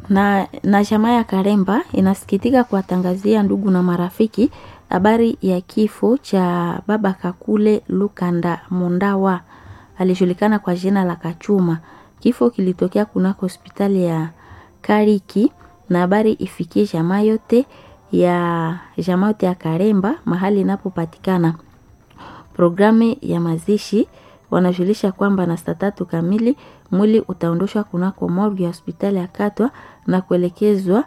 na, na jamaa ya Karemba inasikitika kuwatangazia ndugu na marafiki habari ya kifo cha baba Kakule Lukanda Mondawa, alijulikana kwa jina la Kachuma. Kifo kilitokea kunako hospitali ya Kariki na habari ifikie jamaa yote ya jamaa yote ya Karemba mahali inapopatikana. Programu ya mazishi wanajulisha kwamba na saa tatu kamili mwili utaondoshwa kunako morgue ya hospitali ya Katwa na kuelekezwa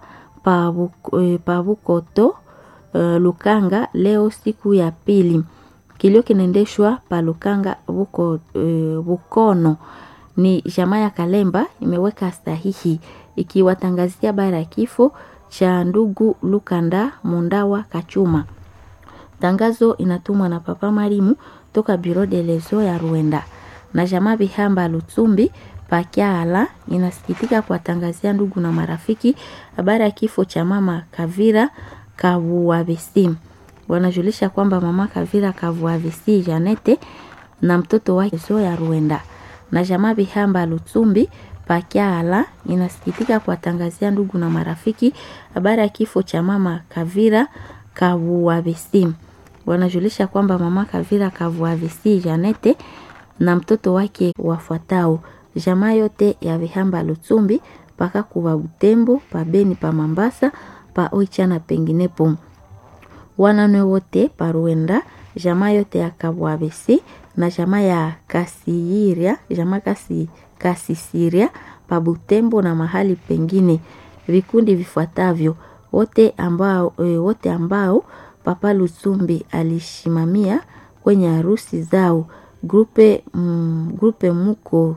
Pavukoto uh, Lukanga leo siku ya pili. Kilio kinaendeshwa pa Lukanga Buko, uh, Bukono. Ni jamaa ya Kalemba imeweka sahihi ikiwatangazia habari ya kifo cha ndugu Lukanda Mundawa Kachuma. Tangazo inatumwa na Papa Marimu toka Bureau de lezo ya Rwanda na jamaa Bihamba Lutsumbi Pakyala inasikitika kuwatangazia ndugu na marafiki habari ya kifo cha mama Kavira Kavuavisi. Wanajulisha kwamba mama Kavira Kavuavisi Janete na mtoto wake zo ya Rwanda na jamaa Bihamba Lutsumbi Pakyala inasikitika kuwatangazia ndugu na marafiki habari ya kifo cha mama Kavira Kavuavisi. Wanajulisha kwamba mama Kavira Kavuavisi Janete na mtoto wake wafuatao jamaa yote ya Vihamba Lutsumbi paka kuwa Butembo pa Beni pa Mambasa pa Oicha na penginepo. Wanane wote pa Rwanda jamaa yote ya Kabwabesi na jamaa ya Kasiiria jamaa kasi Kasisiria pa Butembo na mahali pengine. Vikundi vifuatavyo wote ambao, e, wote ambao Papa Lutsumbi alishimamia kwenye harusi zao grupe, mm, grupe muko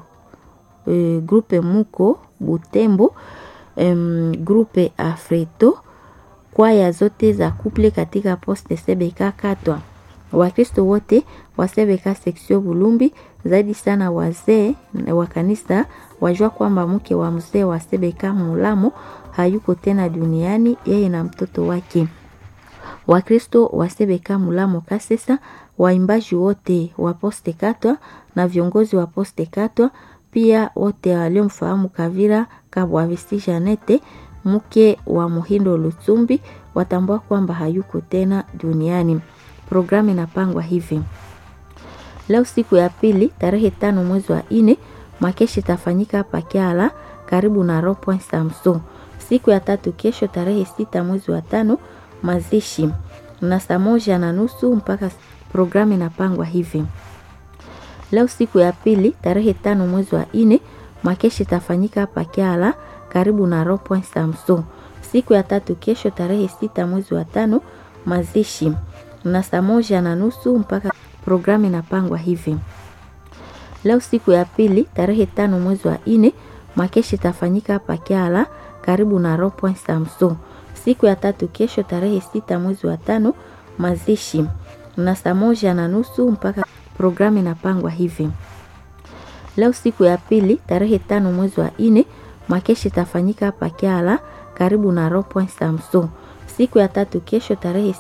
e, grupe muko Butembo um, grupe Afreto kwaya zote za kuple katika poste Sebeka Katwa. Wakristo wote wa Sebeka seksio Bulumbi, zaidi sana wazee wa kanisa wajua kwamba mke wa mzee wa Sebeka Mulamo hayuko tena duniani, yeye na mtoto wake. Wakristo wa Sebeka Mulamo Kasesa, waimbaji wote wa poste Katwa na viongozi wa poste Katwa pia wote waliomfahamu Kavira Kabwavisi Janete mke wa Muhindo Lutsumbi watambua kwamba hayuko tena duniani. Programu inapangwa hivi: leo siku ya pili tarehe tano mwezi wa nne makeshi itafanyika hapa Kyala karibu na Ropoint Samson. Siku ya tatu kesho tarehe sita mwezi wa tano mazishi na saa moja na nusu mpaka. Programu inapangwa hivi leo siku ya pili tarehe tano mwezi wa nne makeshi itafanyika hapa Kyala karibu na Ropoint Samson. Siku ya tatu kesho tarehe sita mwezi wa tano mazishi na saa moja na nusu mpaka. Programu inapangwa hivi leo siku ya pili tarehe tano mwezi wa nne makeshi itafanyika hapa Kyala karibu na Ropoint Samson. Siku ya tatu kesho tarehe sita mwezi wa tano mazishi na saa moja na nusu mpaka. Programu inapangwa hivi leo siku ya pili tarehe tano mwezi wa nne makeshi itafanyika hapa Kyala karibu na Ropoint Samson. Siku ya tatu kesho tarehe